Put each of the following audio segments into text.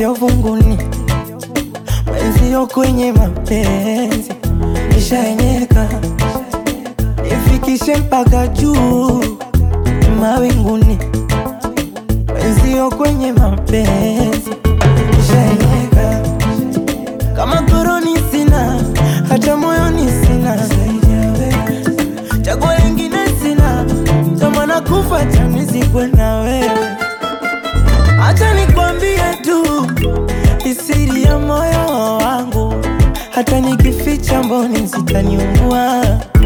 vunguni, mwenzio kwenye mapenzi nishaenyeka, nifikishe mpaka juu mawinguni, mwenzio kwenye mapenzi nishaenyeka, kama koroni sina, hata moyoni sina zaidi ya wewe, chaguo lingine sina, tamana kufa chanizikwe na wewe. Acha nikwambie tu isiri ya moyo wangu, hata nikificha mboni zitaniungua.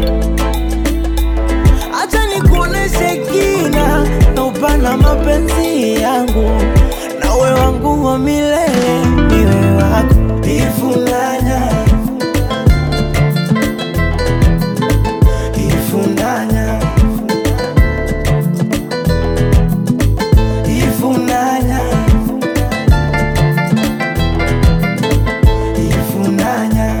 Acha nikuoneshe kina na upana mapenzi yangu, nawe wangu wa milele, niwe wako ifunanya ifunanya ifunanya ifunanya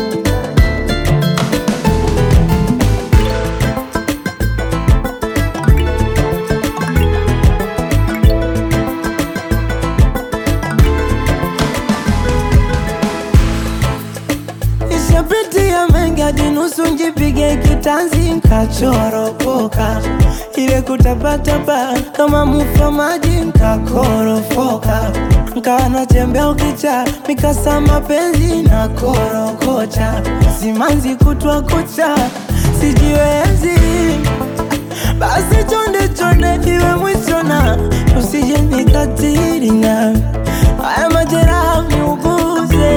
Nishapitia mengi hadi nusu njipige kitanzi nkachoropoka, ile kutapatapa kama mufa maji nkakorofoka, nkawa natembea ukicha mikasa mapenzi na korokocha, simanzi kutwa kucha sijiwezi, basi chonde chonde iwe mwisho na usije nikatiri na haya majeraha niuguze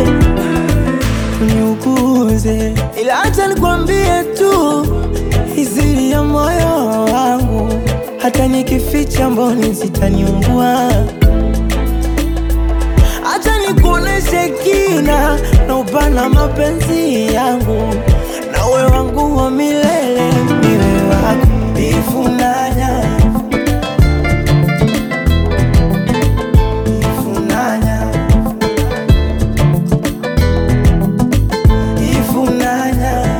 uniuguze, ila acha nikwambie tu izili ya moyo wangu, hata nikificha mboni zitaniungua. Acha nikuoneshe kina na upana mapenzi yangu, nawe wangu wa milele, niwe wako ifunanya ifunanya ifunanya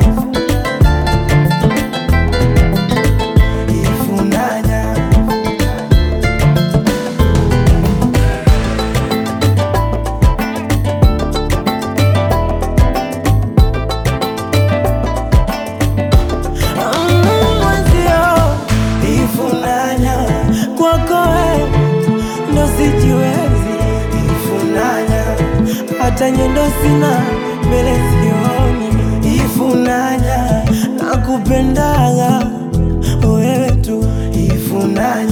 ifunanya Mm, mwenzio ifunanya kwako we ndo sijiwezi ifunanya hata nyendo sina mbele sioni ifunanya nakupendaga wewe tu ifunanya